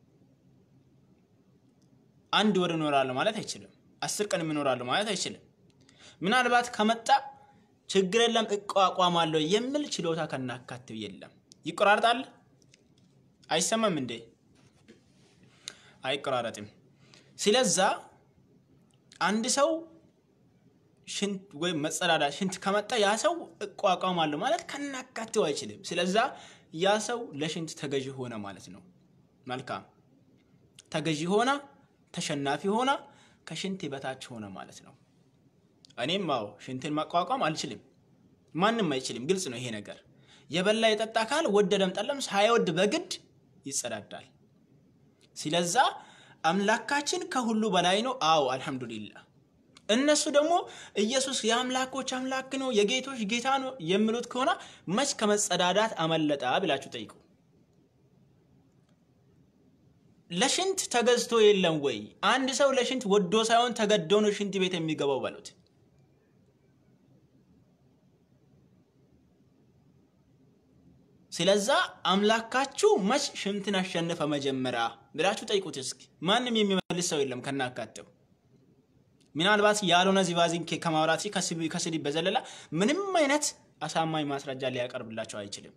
አንድ ወር እኖራለሁ ማለት አይችልም። አስር ቀን እኖራለሁ ማለት አይችልም። ምናልባት ከመጣ ችግር የለም እቋቋማለሁ የሚል ችሎታ ከናካቴው የለም። ይቆራርጣል? አይሰማም እንዴ? አይቆራረጥም። ስለዛ አንድ ሰው ሽንት ወይም መጸዳዳ ሽንት ከመጣ ያ ሰው እቋቋማለሁ ማለት ከናካቴው አይችልም። ስለዛ ያ ሰው ለሽንት ተገዢ ሆነ ማለት ነው። መልካም ተገዢ ሆና ተሸናፊ ሆና ከሽንት በታች ሆነ ማለት ነው። እኔም አዎ ሽንትን መቋቋም አልችልም፣ ማንም አይችልም። ግልጽ ነው ይሄ ነገር። የበላ የጠጣ ካል ወደደም ጠለም ሳይወድ በግድ ይጸዳዳል። ስለዛ አምላካችን ከሁሉ በላይ ነው። አዎ አልሐምዱሊላህ። እነሱ ደግሞ ኢየሱስ የአምላኮች አምላክ ነው የጌቶች ጌታ ነው የሚሉት ከሆነ መች ከመጸዳዳት አመለጣ ብላችሁ ጠይቁ። ለሽንት ተገዝቶ የለም ወይ? አንድ ሰው ለሽንት ወዶ ሳይሆን ተገዶ ነው ሽንት ቤት የሚገባው በሉት። ስለዛ አምላካችሁ መች ሽንትን አሸነፈ መጀመሪያ ብላችሁ ጠይቁት እስኪ። ማንም የሚመልስ ሰው የለም ከናካቴው። ምናልባት ያልሆነ ዚባዚንኬ ከማውራት ከስድብ በዘለላ ምንም አይነት አሳማኝ ማስረጃ ሊያቀርብላቸው አይችልም።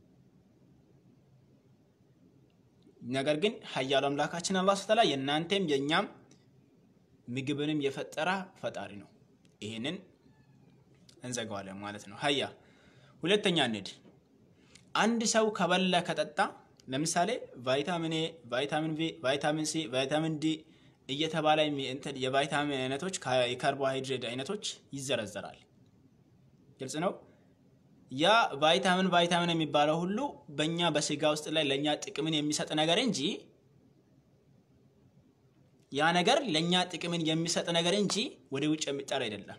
ነገር ግን ኃያሉ አምላካችን አላህ ስተላ የእናንተም የእኛም ምግብንም የፈጠረ ፈጣሪ ነው። ይህንን እንዘጋዋለን ማለት ነው። ሀያ ሁለተኛ ንድ አንድ ሰው ከበላ ከጠጣ ለምሳሌ ቫይታሚን ኤ፣ ቫይታሚን ቪ፣ ቫይታሚን ሲ፣ ቫይታሚን ዲ እየተባለ የቫይታሚን አይነቶች የካርቦሃይድሬት አይነቶች ይዘረዘራል። ግልጽ ነው። ያ ቫይታሚን ቫይታሚን የሚባለው ሁሉ በእኛ በስጋ ውስጥ ላይ ለእኛ ጥቅምን የሚሰጥ ነገር እንጂ ያ ነገር ለእኛ ጥቅምን የሚሰጥ ነገር እንጂ ወደ ውጭ የሚጣል አይደለም።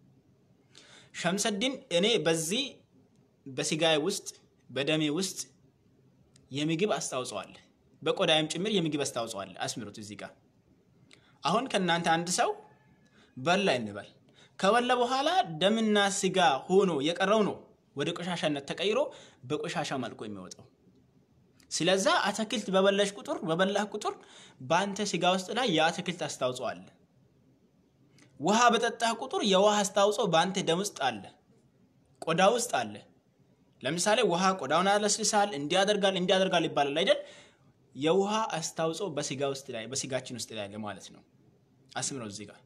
ሸምሰድን እኔ በዚህ በስጋዬ ውስጥ በደሜ ውስጥ የምግብ አስተዋጽኦ አለ፣ በቆዳይም ጭምር የምግብ አስተዋጽኦ አለ። አስምሩት እዚህ ጋር አሁን ከእናንተ አንድ ሰው በላ እንበል። ከበላ በኋላ ደምና ስጋ ሆኖ የቀረው ነው ወደ ቆሻሻነት ተቀይሮ በቆሻሻ መልኩ የሚወጣው። ስለዛ አትክልት በበላሽ ቁጥር በበላህ ቁጥር በአንተ ስጋ ውስጥ ላይ የአትክልት አስተዋጽኦ አለ። ውሃ በጠጣህ ቁጥር የውሃ አስተዋጽኦ በአንተ ደም ውስጥ አለ፣ ቆዳ ውስጥ አለ። ለምሳሌ ውሃ ቆዳውን ያለስልሳል፣ እንዲያደርጋል እንዲያደርጋል ይባላል አይደል? የውሃ አስተዋጽኦ በስጋ ውስጥ ላይ በስጋችን ውስጥ ላይ አለ ማለት ነው። አስምረው እዚህ ጋር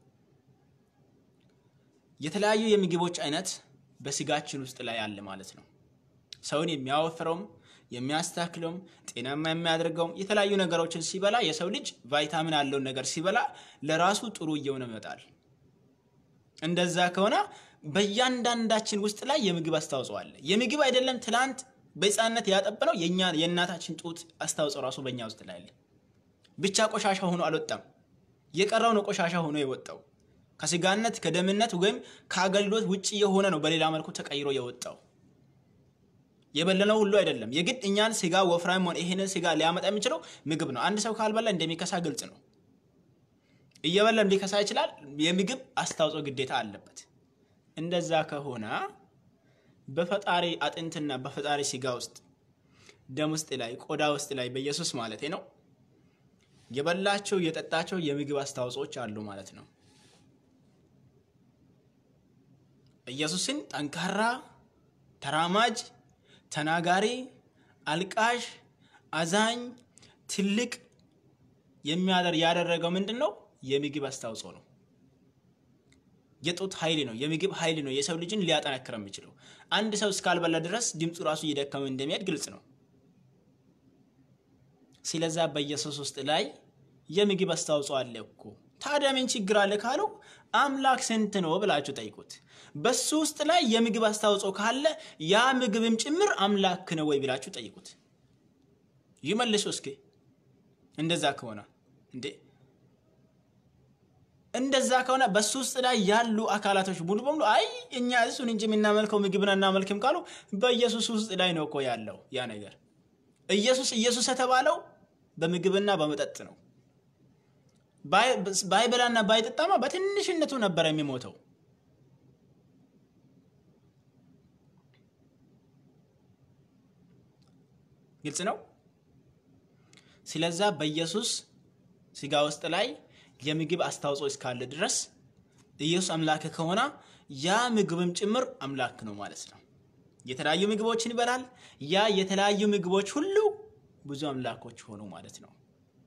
የተለያዩ የምግቦች አይነት በስጋችን ውስጥ ላይ አለ ማለት ነው። ሰውን የሚያወፍረውም የሚያስተካክለውም ጤናማ የሚያደርገውም የተለያዩ ነገሮችን ሲበላ የሰው ልጅ ቫይታሚን ያለውን ነገር ሲበላ ለራሱ ጥሩ እየሆነ ይመጣል። እንደዛ ከሆነ በእያንዳንዳችን ውስጥ ላይ የምግብ አስተዋጽኦ አለ። የምግብ አይደለም ትላንት በሕፃንነት ያጠበነው የእኛ የእናታችን ጡት አስተዋጽኦ ራሱ በእኛ ውስጥ ላይ አለ። ብቻ ቆሻሻ ሆኖ አልወጣም። የቀረው ነው ቆሻሻ ሆኖ የወጣው ከስጋነት ከደምነት ወይም ከአገልግሎት ውጭ የሆነ ነው በሌላ መልኩ ተቀይሮ የወጣው። የበለነው ሁሉ አይደለም። የግድ እኛን ስጋ ወፍራም ሆነ ይህንን ስጋ ሊያመጣ የሚችለው ምግብ ነው። አንድ ሰው ካልበላ እንደሚከሳ ግልጽ ነው። እየበላም ሊከሳ ይችላል። የምግብ አስተዋጽኦ ግዴታ አለበት። እንደዛ ከሆነ በፈጣሪ አጥንትና በፈጣሪ ስጋ ውስጥ ደም ውስጥ ላይ ቆዳ ውስጥ ላይ በኢየሱስ ማለት ነው የበላቸው የጠጣቸው የምግብ አስተዋጽኦች አሉ ማለት ነው። ኢየሱስን ጠንካራ፣ ተራማጅ፣ ተናጋሪ፣ አልቃሽ፣ አዛኝ፣ ትልቅ የሚያደር ያደረገው ምንድን ነው? የምግብ አስተዋጽኦ ነው። የጡት ኃይል ነው። የምግብ ኃይል ነው የሰው ልጅን ሊያጠነክር የሚችለው። አንድ ሰው እስካልበላ ድረስ ድምፁ ራሱ እየደከመ እንደሚሄድ ግልጽ ነው። ስለዛ በኢየሱስ ውስጥ ላይ የምግብ አስተዋጽኦ አለ እኮ። ታዲያ ምን ችግር አለ ካሉ አምላክ ስንት ነው ብላችሁ ጠይቁት። በሱ ውስጥ ላይ የምግብ አስተዋጽኦ ካለ ያ ምግብም ጭምር አምላክ ነው ወይ ብላችሁ ጠይቁት። ይመልሱ እስኪ። እንደዛ ከሆነ እንዴ እንደዛ ከሆነ በሱ ውስጥ ላይ ያሉ አካላቶች ሙሉ በሙሉ አይ እኛ እሱን እንጂ የምናመልከው ምግብን አናመልክም ካሉ በኢየሱስ ውስጥ ላይ ነው እኮ ያለው ያ ነገር። ኢየሱስ ኢየሱስ የተባለው በምግብና በመጠጥ ነው። ባይበላና ባይጠጣማ በትንሽነቱ ነበር የሚሞተው። ግልጽ ነው። ስለዛ በኢየሱስ ስጋ ውስጥ ላይ የምግብ አስተዋጽኦ እስካለ ድረስ ኢየሱስ አምላክ ከሆነ ያ ምግብም ጭምር አምላክ ነው ማለት ነው። የተለያዩ ምግቦችን ይበላል። ያ የተለያዩ ምግቦች ሁሉ ብዙ አምላኮች ሆኑ ማለት ነው።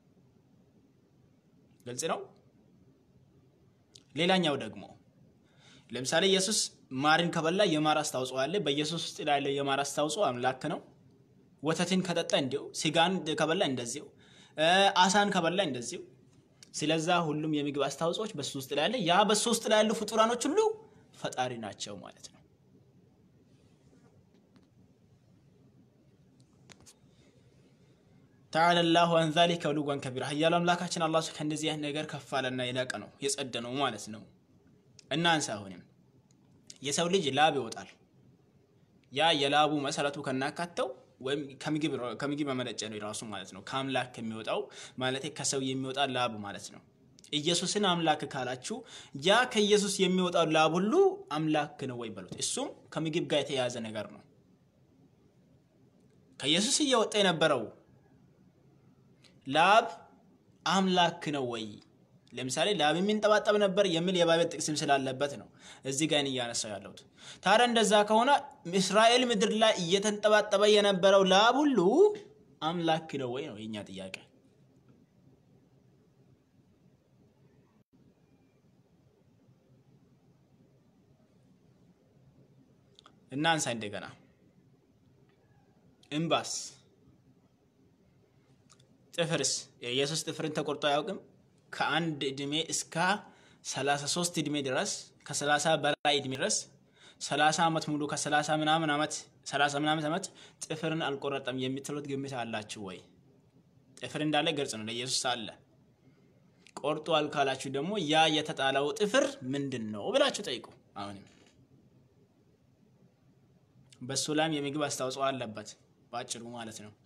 ግልጽ ነው። ሌላኛው ደግሞ ለምሳሌ ኢየሱስ ማርን ከበላ የማር አስተዋጽኦ አለ። በኢየሱስ ውስጥ ያለው የማር አስተዋጽኦ አምላክ ነው። ወተትን ከጠጣ እንዲሁ፣ ስጋን ከበላ እንደዚሁ፣ አሳን ከበላ እንደዚሁ። ስለዛ ሁሉም የምግብ አስተዋጽኦች በሱ ውስጥ ላይ ያለ ያ በሱ ውስጥ ላይ ያሉ ፍጡራኖች ሁሉ ፈጣሪ ናቸው ማለት ነው። ተዓላ ላሁ አን ዛሊከ ዑሉወን ከቢራ ኃያሉ አምላካችን አላህ ከእንደዚህ አይነት ነገር ከፍ አለና የላቀ ነው የጸደ ነው ማለት ነው። እናንሳ አሁንም የሰው ልጅ ላብ ይወጣል። ያ የላቡ መሰረቱ ከናካተው ወይም ከምግብ መመነጨ ነው የራሱ ማለት ነው። ከአምላክ ከሚወጣው ማለት ከሰው የሚወጣ ላብ ማለት ነው። ኢየሱስን አምላክ ካላችሁ ያ ከኢየሱስ የሚወጣው ላብ ሁሉ አምላክ ነው ወይ በሉት። እሱም ከምግብ ጋር የተያያዘ ነገር ነው። ከኢየሱስ እየወጣ የነበረው ላብ አምላክ ነው ወይ? ለምሳሌ ላብ የሚንጠባጠብ ነበር የሚል የባይብል ጥቅስም ስላለበት ነው እዚህ ጋር እያነሳው ያለሁት። ታዲያ እንደዛ ከሆነ እስራኤል ምድር ላይ እየተንጠባጠበ የነበረው ላብ ሁሉ አምላክ ነው ወይ ነው የኛ ጥያቄ። እናንሳ እንደገና እምባስ ጥፍርስ የኢየሱስ ጥፍርን ተቆርጦ አያውቅም። ከአንድ እድሜ እስከ 33 እድሜ ድረስ ከ30 በላይ እድሜ ድረስ 30 ዓመት ሙሉ ከ30 ምናምን ዓመት 30 ምናምን ዓመት ጥፍርን አልቆረጠም የምትሉት ግምት አላችሁ ወይ? ጥፍር እንዳለ ግልጽ ነው፣ ለኢየሱስ አለ። ቆርጧል ካላችሁ ደግሞ ያ የተጣለው ጥፍር ምንድን ነው ብላችሁ ጠይቁ። አሁንም በሱ ላይም የምግብ አስተዋጽኦ አለበት በአጭሩ ማለት ነው።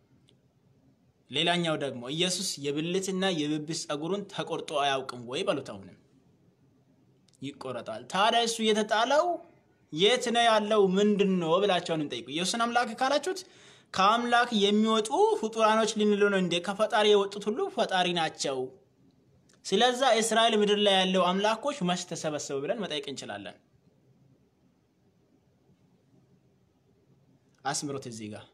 ሌላኛው ደግሞ ኢየሱስ የብልትና የብብት ጸጉሩን ተቆርጦ አያውቅም ወይ በሉት። አሁንም ይቆረጣል። ታዲያ እሱ የተጣለው የት ነው ያለው? ምንድን ነው ብላቸውን ጠይቁ። ኢየሱስን አምላክ ካላችሁት ከአምላክ የሚወጡ ፍጡራኖች ልንሉ ነው እንዴ? ከፈጣሪ የወጡት ሁሉ ፈጣሪ ናቸው። ስለዛ እስራኤል ምድር ላይ ያለው አምላኮች መች ተሰበሰቡ ብለን መጠየቅ እንችላለን። አስምሮት እዚህ ጋር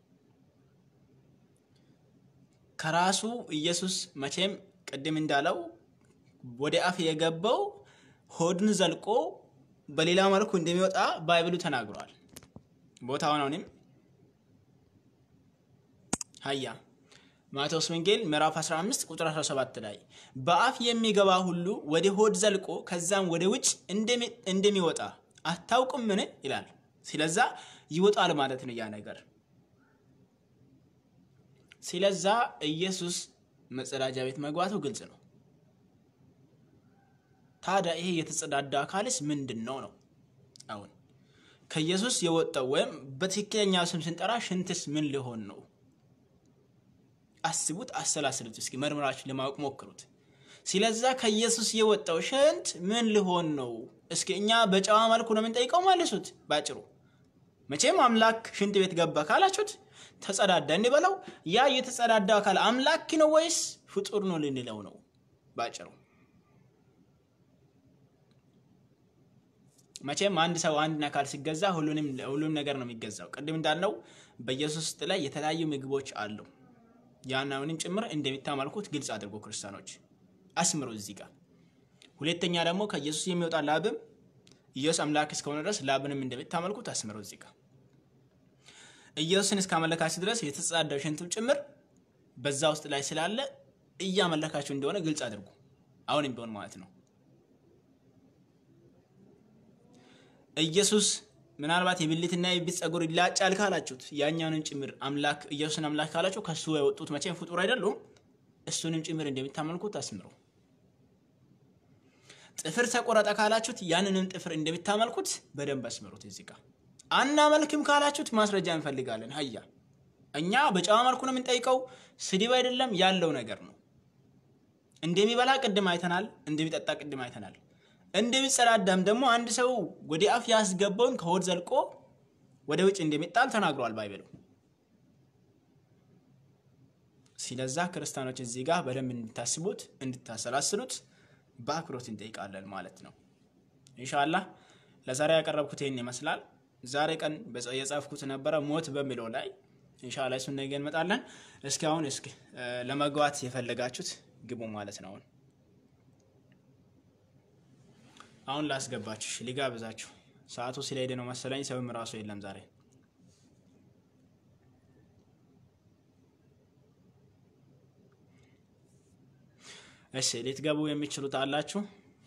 ከራሱ ኢየሱስ መቼም ቅድም እንዳለው ወደ አፍ የገባው ሆድን ዘልቆ በሌላ መልኩ እንደሚወጣ ባይብሉ ተናግሯል። ቦታውን አሁንም ሀያ ማቴዎስ ወንጌል ምዕራፍ 15 ቁጥር 17 ላይ በአፍ የሚገባ ሁሉ ወደ ሆድ ዘልቆ ከዛም ወደ ውጭ እንደሚወጣ አታውቁምን? ይላል። ስለዛ ይወጣል ማለት ነው ያ ነገር ስለዛ ኢየሱስ መጸዳጃ ቤት መግባቱ ግልጽ ነው። ታዲያ ይሄ የተጸዳዳ አካልስ ምንድን ነው ነው? አሁን ከኢየሱስ የወጣው ወይም በትክክለኛ ስም ስንጠራ ሽንትስ ምን ሊሆን ነው? አስቡት፣ አሰላስሉት፣ እስኪ መርምራችሁ ለማወቅ ሞክሩት። ስለዛ ከኢየሱስ የወጣው ሽንት ምን ሊሆን ነው? እስኪ እኛ በጨዋ መልኩ ነው የምንጠይቀው፣ መልሱት ባጭሩ። መቼም አምላክ ሽንት ቤት ገባ ካላችሁት ተጸዳዳ እንበለው። ያ የተጸዳዳ አካል አምላክ ነው ወይስ ፍጡር ነው ልንለው ነው? ባጭሩ መቼም አንድ ሰው አንድን አካል ሲገዛ ሁሉንም ሁሉም ነገር ነው የሚገዛው። ቅድም እንዳልነው በኢየሱስ ውስጥ ላይ የተለያዩ ምግቦች አሉ። ያናውንም ጭምር እንደሚታመልኩት ግልጽ አድርጎ ክርስቲያኖች አስምሮ እዚህ ጋር። ሁለተኛ ደግሞ ከኢየሱስ የሚወጣ ላብም ኢየሱስ አምላክ እስከሆነ ድረስ ላብንም እንደሚታመልኩት አስምሮ እዚህ ጋር ኢየሱስን እስካመለካችሁ ድረስ የተጸዳዳው ሽንትም ጭምር በዛ ውስጥ ላይ ስላለ እያመለካችሁ እንደሆነ ግልጽ አድርጉ። አሁንም ቢሆን ማለት ነው። ኢየሱስ ምናልባት የብልትና የብት ጸጉር ይላጫል ካላችሁት ያኛውንም ጭምር አምላክ ኢየሱስን አምላክ ካላችሁ ከሱ የወጡት መቼም ፍጡር አይደሉም። እሱንም ጭምር እንደሚታመልኩት አስምሩ። ጥፍር ተቆረጠ ካላችሁት ያንንም ጥፍር እንደሚታመልኩት በደንብ አስምሩት እዚህ ጋር አናመልክም ካላችሁት ማስረጃ እንፈልጋለን። ሀያ እኛ በጨዋ መልኩ ነው የምንጠይቀው። ስድብ አይደለም ያለው ነገር ነው። እንደሚበላ ቅድም አይተናል፣ እንደሚጠጣ ቅድም አይተናል። እንደሚጸዳዳም ደግሞ አንድ ሰው ወደ አፍ ያስገባውን ከሆድ ዘልቆ ወደ ውጭ እንደሚጣል ተናግሯል ባይብሉ። ስለዛ ክርስቲያኖች እዚህ ጋር በደንብ እንድታስቡት እንድታሰላስሉት በአክብሮት እንጠይቃለን ማለት ነው። ኢንሻላህ ለዛሬ ያቀረብኩት ይህን ይመስላል። ዛሬ ቀን የጻፍኩት ነበረ ሞት በሚለው ላይ ኢንሻአላህ እሱን ነገ እንመጣለን። እስኪ አሁን እስኪ ለመግባት የፈለጋችሁት ግቡ ማለት ነው። አሁን አሁን ላስገባችሁ ሊጋብዛችሁ ሰዓቱ ስለሄደ ነው መሰለኝ። ሰውም ራሱ የለም ዛሬ። እሺ ልትገቡ የሚችሉት አላችሁ?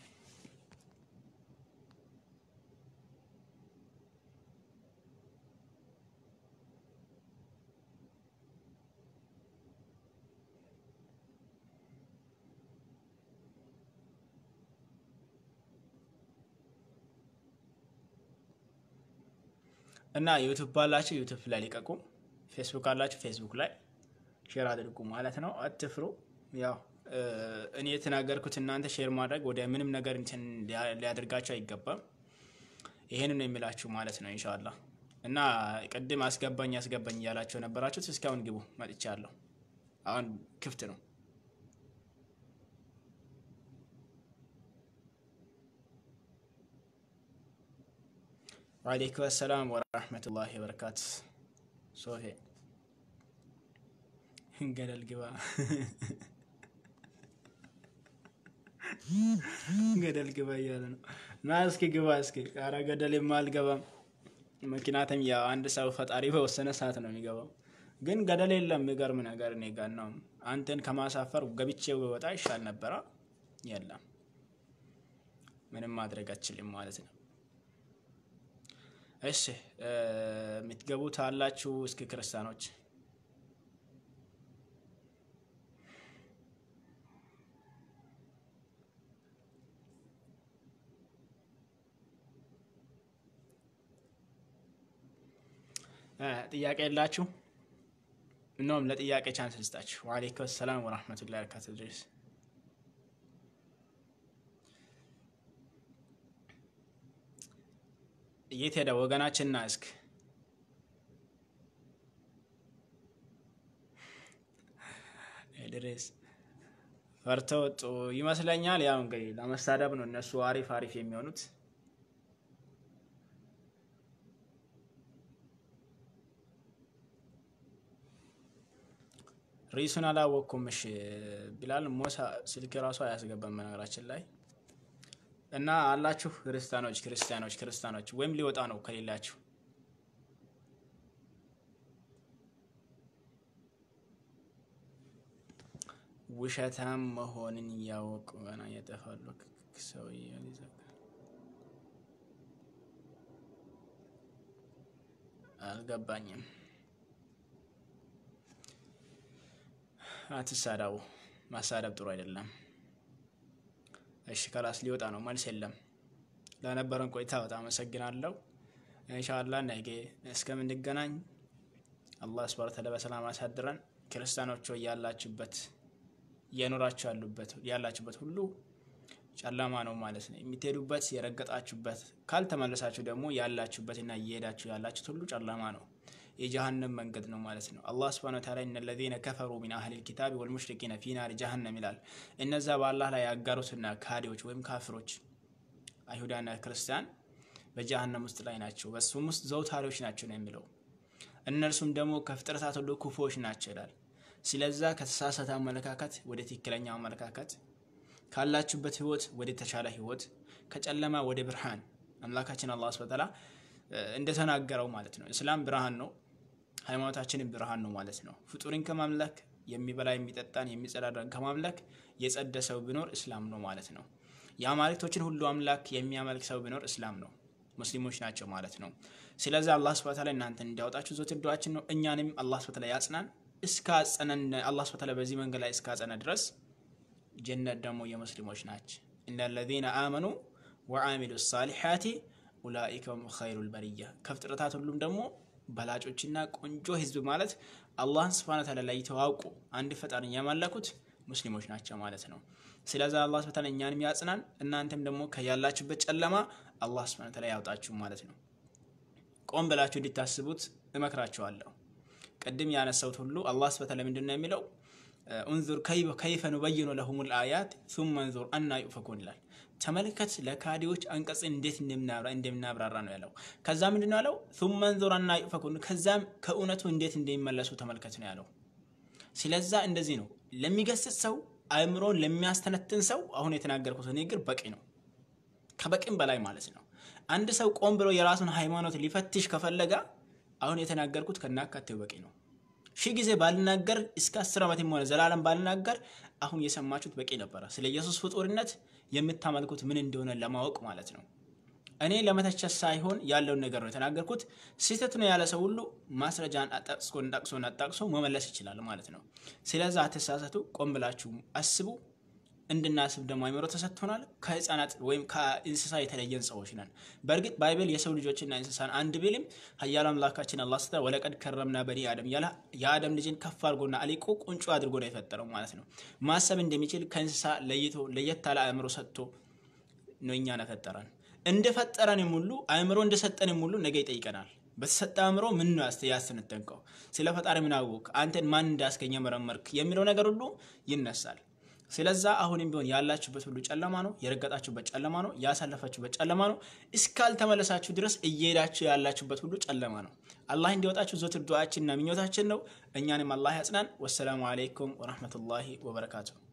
እና ዩቱብ ባላችሁ ዩቱብ ላይ ሊቀቁ፣ ፌስቡክ አላችሁ ፌስቡክ ላይ ሼር አድርጉ ማለት ነው። አትፍሩ። ያው እኔ የተናገርኩት እናንተ ሼር ማድረግ ወደ ምንም ነገር እንትን ሊያደርጋችሁ አይገባም። ይሄንን ነው የሚላችሁ ማለት ነው ኢንሻአላ። እና ቅድም አስገባኝ አስገባኝ እያላችሁ ነበራችሁት። እስካሁን ግቡ መጥቻለሁ። አሁን ክፍት ነው። ወአለይኩም ሰላም ወራህመቱላሂ ወበረካቱ። ሶፊ ገደል ግባ ገደል ግባ እያለ ነው። ና እስኪ ግባ እስኪ። ኧረ ገደል አልገባም። ምክንያቱም ያው አንድ ሰው ፈጣሪ በወሰነ ሰዓት ነው የሚገባው። ግን ገደል የለም። የሚገርም ነገር እኔ ጋር ነው። አንተን ከማሳፈር ገብቼ ወጣ ይሻል ነበረ። የለም ምንም ማድረግ አችልም ማለት ነው። እሺ የምትገቡት አላችሁ? እስኪ ክርስቲያኖች ጥያቄ የላችሁ? እነውም ለጥያቄ ቻንስ ልስጣችሁ። ወአለይኩም ሰላም ወራህመቱላሂ ወበረካቱ ድረስ የት ሄደ ወገናችንና እስክ ድሬስ ፈርተው ወጡ ይመስለኛል። ያው እንግዲህ ለመሳደብ ነው እነሱ አሪፍ አሪፍ የሚሆኑት። ሪሱን አላወቅኩም። እሺ ቢላል ሞሳ ስልክ ራሱ አያስገባም በነገራችን ላይ እና አላችሁ ክርስቲያኖች ክርስቲያኖች ክርስቲያኖች ወይም ሊወጣ ነው ከሌላችሁ ውሸታም መሆንን እያወቁ ገና እየጠፋሉ። ሰውዬው ይዘጋል። አልገባኝም። አትሳዳቡ። ማሳደብ ጥሩ አይደለም። እሺ ከላስ ሊወጣ ነው። መልስ የለም። ለነበረን ቆይታ በጣም አመሰግናለሁ። ኢንሻአላህ ነገ እስከምንገናኝ አላህ ሱብሃነሁ ወተዓላ በሰላም አሳድረን። ክርስቲያኖች ያላችሁበት እየኖራችሁ ያሉበት ያላችሁበት ሁሉ ጨለማ ነው ማለት ነው። የምትሄዱበት የረገጣችሁበት፣ ካልተመለሳችሁ ደግሞ ያላችሁበትና እየሄዳችሁ ያላችሁት ሁሉ ጨለማ ነው። የጀሃነም መንገድ ነው ማለት ነው። አላህ ሱብሃነሁ ወተዓላ እነ ለዚነ ከፈሩ ሚን አህሊል ኪታቢ ወልሙሽሪኪነ ፊ ናሪ ጀሃነም ይላል። እነዛ በአላህ ላይ ያጋሩትና ካዲዎች ወይም ካፍሮች አይሁዳና ክርስቲያን በጀሃነም ውስጥ ላይ ናቸው፣ በሱም ውስጥ ዘውታሪዎች ናቸው ነው የሚለው። እነርሱም ደግሞ ከፍጥረታት ሁሉ ክፉዎች ናቸው ይላል። ስለዛ ከተሳሳተ አመለካከት ወደ ትክክለኛው አመለካከት፣ ካላችሁበት ህይወት ወደ ተሻለ ህይወት፣ ከጨለማ ወደ ብርሃን አምላካችን አላህ ሱብሃነሁ ወተዓላ እንደተናገረው ማለት ነው። እስላም ብርሃን ነው፣ ሃይማኖታችንን ብርሃን ነው ማለት ነው። ፍጡርን ከማምለክ የሚበላ የሚጠጣን የሚጸዳዳን ከማምለክ የጸደ ሰው ቢኖር እስላም ነው ማለት ነው። የአማልክቶችን ሁሉ አምላክ የሚያመልክ ሰው ቢኖር እስላም ነው፣ ሙስሊሞች ናቸው ማለት ነው። ስለዚህ አላህ ሱብሃነሁ ወተዓላ እናንተን እንዲያወጣችሁ ዘወትር ዱዓችን ነው። እኛንም አላህ ሱብሃነሁ ወተዓላ ያጽናን። እስካጸነን አላህ ሱብሃነሁ ወተዓላ በዚህ መንገድ ላይ እስካጸነ ድረስ ጀነት ደግሞ የሙስሊሞች ናቸው። ኢነ ለዚነ አመኑ ወአሚሉ ሳሊሓቲ ኡላኢከ ሁም ኸይሩል በሪያ ከፍጥረታት ሁሉም ደግሞ በላጮችና ቆንጆ ህዝብ ማለት አላህን ሱብሃነሁ ወተዓላ ላይ የተዋውቁ አንድ ፈጣሪን ያመለኩት ሙስሊሞች ናቸው ማለት ነው። ስለዚህ አላህ ሱብሃነሁ ወተዓላ እኛንም ያጽናን፣ እናንተም ደግሞ ከያላችሁበት ጨለማ አላህ ሱብሃነሁ ወተዓላ ያውጣችሁ ማለት ነው። ቆም ብላችሁ እንዲታስቡት እመክራችኋለሁ። ቅድም ያነሳሁት ሁሉ አላህ ሱብሃነሁ ወተዓላ ምንድን ነው የሚለው? እንዙር ከይፈ ኑበይኑ ለሁሙል አያት ሱመ እንዙር አና ዩፈኩን ይላል። ተመልከት ለካዲዎች አንቀጽን እንዴት እንደምናብራራ ነው ያለው። ከዛ ምንድን ነው ያለው? ሱመ እንዙር አና ዩፈኩን፣ ከዛም ከእውነቱ እንዴት እንደሚመለሱ ተመልከት ነው ያለው። ስለዛ እንደዚህ ነው ለሚገስጽ ሰው አእምሮን ለሚያስተነትን ሰው አሁን የተናገርኩት ንግግር በቂ ነው፣ ከበቂም በላይ ማለት ነው። አንድ ሰው ቆም ብሎ የራሱን ሃይማኖት ሊፈትሽ ከፈለገ አሁን የተናገርኩት ከናካቴው በቂ ነው። ሺህ ጊዜ ባልናገር እስከ አስር ዓመትም ሆነ ዘላለም ባልናገር አሁን የሰማችሁት በቂ ነበረ። ስለ ኢየሱስ ፍጡርነት የምታመልኩት ምን እንደሆነ ለማወቅ ማለት ነው። እኔ ለመተቸት ሳይሆን ያለውን ነገር ነው የተናገርኩት። ስህተት ነው ያለ ሰው ሁሉ ማስረጃን አጣቅሶ ጠቅሶን አጣቅሶ መመለስ ይችላል ማለት ነው። ስለዛ አተሳሰቱ ቆም ብላችሁ አስቡ። እንድናስብ ደግሞ አይምሮ ተሰጥቶናል። ከህፃናት ወይም ከእንስሳ የተለየን ሰዎች ነን። በእርግጥ ባይብል የሰው ልጆችና እንስሳን አንድ ቢልም ኃያሉ አምላካችን አላህ ስተ ወለቀድ ከረምና በኒ አደም ያለ የአደም ልጅን ከፍ አድርጎና አሊቆ ቁንጮ አድርጎ ነው የፈጠረው ማለት ነው። ማሰብ እንደሚችል ከእንስሳ ለይቶ ለየት ያለ አእምሮ ሰጥቶ ነው እኛን የፈጠረን። እንደፈጠረንም ሁሉ አእምሮ እንደሰጠንም ሁሉ ነገ ይጠይቀናል። በተሰጠ አእምሮ ምን ነው ያስተነተንከው? ስለ ፈጣሪ ምን አወቅ? አንተን ማን እንዳስገኘ መረመርክ? የሚለው ነገር ሁሉ ይነሳል። ስለዛ አሁንም ቢሆን ያላችሁበት ሁሉ ጨለማ ነው። የረገጣችሁበት ጨለማ ነው። ያሳለፋችሁበት ጨለማ ነው። እስካልተመለሳችሁ ድረስ እየሄዳችሁ ያላችሁበት ሁሉ ጨለማ ነው። አላህ እንዲወጣችሁ ዘወትር ዱዓችንና ምኞታችን ነው። እኛንም አላህ ያጽናን። ወሰላሙ አለይኩም ወረህመቱላሂ ወበረካቱ።